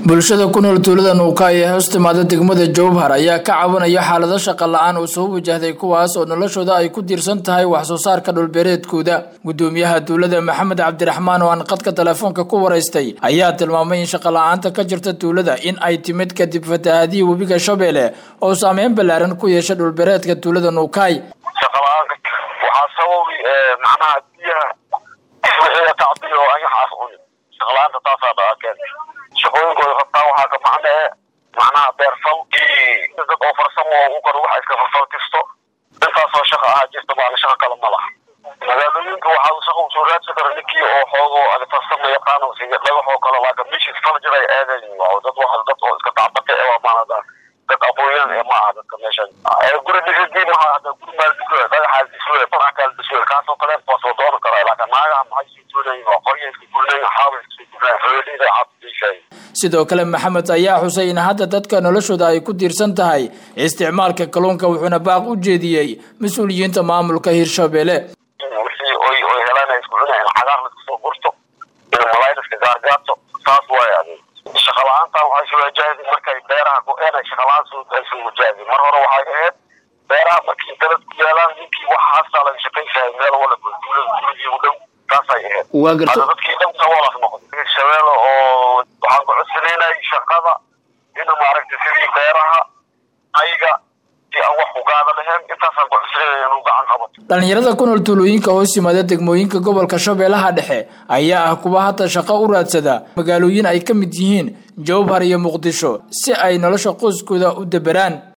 bulshada ku nool tuulada nuuka ee hoos timaada degmada jowhar ayaa ka cabanaya xaalado shaqa la-aan oo soo wajahday kuwaas oo noloshooda ay ku tiirsan tahay wax soo saarka dhulbeereedkooda gudoomiyaha tuulada maxamed cabdiraxmaan oo aan qadka telefoonka ku waraystay ayaa tilmaamay in shaqa la-aanta ka jirta tuulada in ay timid kadib fatahaadihii webiga shabeelle oo saameyn ballaaran ku yeesha dhulbeereedka tuulada nuukaay shaqala-aanka waxaa sababi macnaha biyaha wixii tacbiyo anyaxaas cuni shaqala-aanta taasaa dhaakeen shaqooyinkooda rabtaa waxaa ka macnee macnaha beerfal iyo dad oo farsamo u kor waxa iska farfalkisto intaasoo shaqa ahaa jirta baana shaqa kale ma laha magaalooyinka waxaa shaqa usoo raadsan kara ninkii oo xoogo ad farsamo yaqaano siga dhagaxoo kale laakin mishis fal jiray aadayn waa dad waa dad oo iska tacbata ee waa maanada dad aqoonyan ee maaha dadka meeshan guri dhisidii maha hada guri maal dhiswe dhagaxaal dhiswe farax kaal dhiswe kaasoo kale waa soo doonan karaa laakin naagaha maxay sii tuunayin waa qorya iska gurinayin xaaba iska gurinayin xoolida cabdiishay sidoo kale maxamed ayaa xusay in hadda dadka noloshooda ay ku tiirsan tahay isticmaalka kalluunka wuxuuna baaq u jeediyey mas-uuliyiinta maamulka hirshabelle wixii oy oy helaan ay isku cunayaan cagaar la iskusoo gurto in malaay la iska gaargaarto saas waay adi shaqa la-aantan waxay soo wajahday markay beeraha go-een ay shaqa la-aan soo ay soo wajahday mar hore waxay ahayd beeraha markii dalad ku yaalaan ninkii waxaasaa laga shaqaysahay meel wala duulada duuladii u dhow taasay ahayd waa garta hadda dadkii dhan saboolaas noqday shabeelle oo waxaan ku codsanaynay shaqada in maaragtay sidii beeraha ayaga si aan wax ugaada lahayn intaasaan ku codsanayna inuu gacan qabato dhalinyarada ku nool tuulooyinka hoos yimaada degmooyinka gobolka shabeellaha dhexe ayaa ah kuwa hadda shaqo u raadsada magaalooyin ay ka mid yihiin jowhar iyo muqdisho si ay nolosha qoyskooda u deberaan